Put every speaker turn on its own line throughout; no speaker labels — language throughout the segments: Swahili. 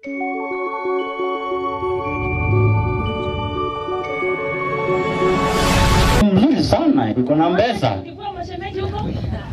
Mzuri sana, iko na mbesa.
Ukikuwa mashemeji huko?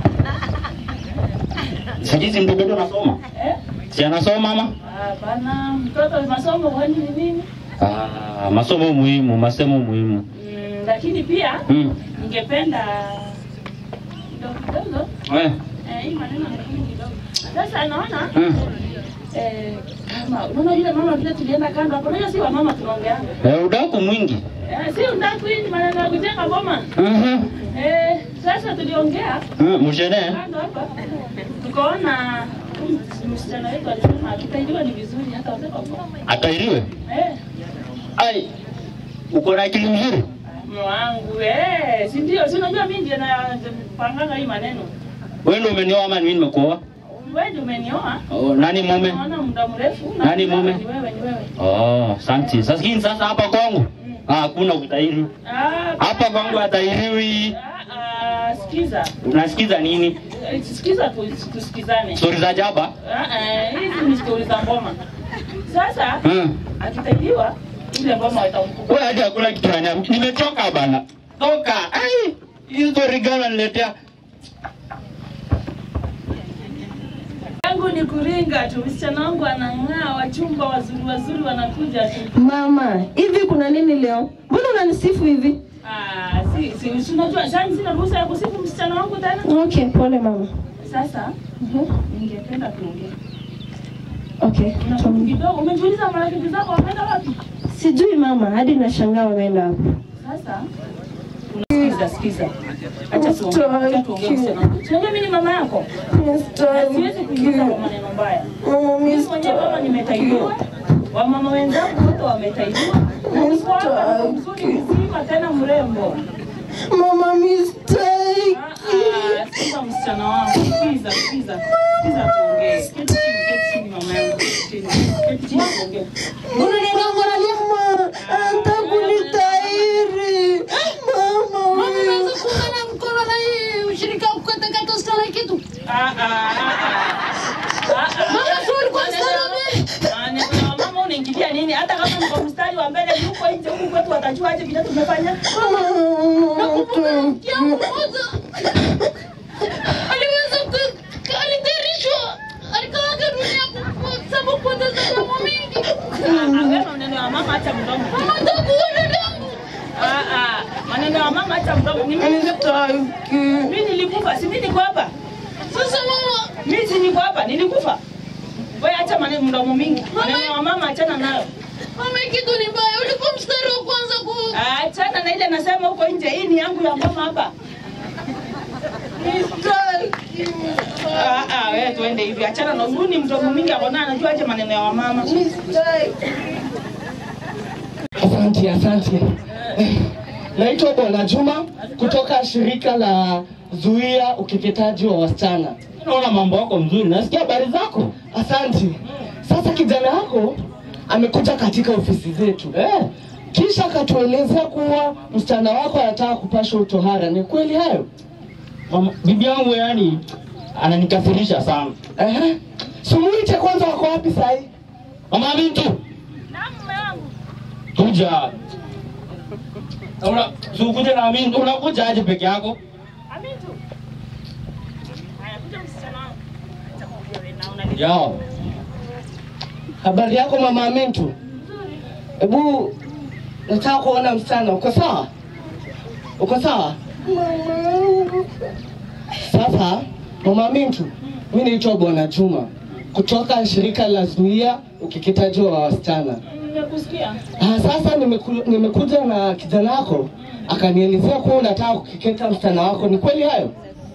Sikizi mtoto wetu anasoma.
Eh?
Si anasoma mama?
Hapana, mtoto masomo kwani ni nini?
Ah, masomo muhimu, masomo muhimu.
Mm, lakini pia
Mm.
ningependa kidogo kidogo
Eh.
eh, hii maneno ni kidogo. Sasa naona
Mm.
eh, kama unaona yule mama vile tulienda kando hapo, unajua si wa mama tunaongeanga.
Eh, udaku mwingi.
Eh, si unataka hii ni maneno ya kujenga boma.
Mhm.
Eh, sasa tuliongea
Mm, mshene.
kando hapa tukaona huyu msichana wetu alisema akitaidiwa ni vizuri hata watoto wa
Atairiwe.
Eh,
Ai. Uko na akili mzuri.
mume wangu eh, si ndio? Si unajua mimi ndiye napanganga hii maneno.
Wewe ndio umenioa ama mimi nimekuoa?
Wewe ndio umenioa.
Oh, nani mume?
Naona muda mrefu. na
Nani
ni wewe,
mume?
Ni wewe, ni wewe.
Oh, asante. Sasa hii sasa hapa kwangu. Ah, hakuna kutairi.
Ah,
Hapa kwangu hatairiwi.
ah, ah, sikiza.
Unasikiza nini?
Eh, Sikiza tu, tusikizane.
Stori za jaba?
Ah, ah, hizi ni stori za ngoma. Sasa
Mm.
akitaidiwa ile ngoma itamkuba.
Wewe hadi hakuna kitu ananiambia. Nimechoka bana. Toka. Ai. Hizo story gani unaniletea?
yangu ni kuringa tu, msichana wangu anang'aa, wachumba wazuri wazuri wanakuja tu.
Mama, hivi kuna nini leo? Mbona unanisifu hivi?
Ah, si si si unajua sasa sina ruhusa ya kusifu msichana wangu tena.
Okay, pole mama.
Sasa
Mhm.
ningependa tuongee.
Okay.
Na
tuam-
kidogo umejiuliza marafiki zako wameenda wapi?
Sijui mama, hadi nashangaa wameenda hapo.
Sasa unasikiza sikiza. Acha tuongee. Acha tuongee msichana wangu. Unajua mimi ni mama yako. Na siwezi kuingiza kwa maneno mbaya. Mimi mwenyewe baba nimetaidiwa. Wamama wenzangu wote wametaidiwa. Na niko hapa mzuri mzima tena mrembo.
Mama mistake.
Ah, ah, sikiza msichana wangu. Sikiza, sikiza. Sikiza tuongee. Keti chini, keti chini mama yangu. Keti chini. Keti chini tuongee.
Mama, anataka kunitairi. Mama, wewe.
Ah, ah, ah, ah. Ah, ah. Maneno ya mama unaingilia nini? Hata kama niko mstari wa mbele yuko nje huku kwetu watajua aje vile tumefanya. Ah, ah, wewe maneno ya mama acha mdomo. Ah, ah, maneno ya mama acha mdomo. Ni mimi mimi nilikufa, si mimi niko hapa. Mimi si niko hapa, nilikufa. Wewe acha maneno mdomo mingi. Maneno ya mama achana nayo. Ah, Achana na ile nasema huko nje. Hii ni yangu ya mama hapa. Ah, ah, wewe tuende hivi. Achana na huyu ni mdomo mingi akona anajua aje maneno ya wamama.
Asante, asante. Eh, Naitwa Bwana Juma kutoka shirika la Zuia Ukeketaji wa Wasichana.
Naona mambo yako mzuri. Nasikia habari zako.
Asante. Sasa kijana wako amekuja katika ofisi zetu
Eh.
kisha akatuelezea kuwa msichana wako anataka kupasha utohara. Ni kweli hayo?
Mama, bibi yangu yani ananikasirisha sana.
Ehe. Sumuite kwanza, wako wapi sahi?
Mama Bintu. Kuja. Una sukuje na mimi unakuja aje peke yako?
Amintu. Haya, kuja msichana wangu. Acha kuongea wewe na unani.
Yao.
Habari yako mama Amintu? Hebu nataka kuona msichana. Uko sawa? Uko sawa? Sasa mama Amintu, mimi naitwa Bwana Juma kutoka shirika la Zuia Ukeketaji wa Wasichana.
Nimekusikia.
Ah, sasa nimeku, nimekuja na kijana wako akanielezea kuwa unataka kukeketa msichana wako. Ni kweli hayo?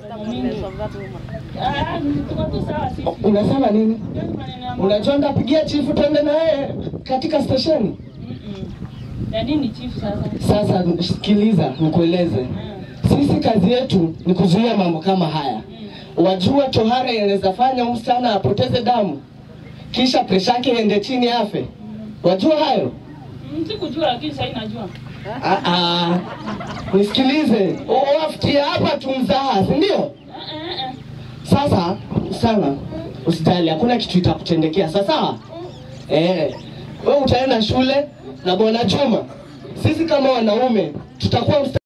Ah, tuko tu sawa sisi.
Unasema nini?
Hiyo ni maneno ya mama.
Unajua ndapigia chifu twende na yeye katika stesheni.
Mm-mm. Ya nini chief sasa?
Sasa sikiliza, nikueleze. Sisi kazi yetu ni kuzuia mambo kama haya. Wajua tohara inaweza fanya msichana apoteze damu, kisha presha yake iende chini afe. Wajua hayo?
Mm, Sikujua lakini sasa najua.
Ah, ah. Nisikilize, wafikia hapa tumzaha, si ndio?
Ah, ah, ah.
Sasa sana usijali, hakuna kitu itakutendekea. Sasa Eh, wewe utaenda shule na bwana Juma, sisi kama wanaume tutakuwa msta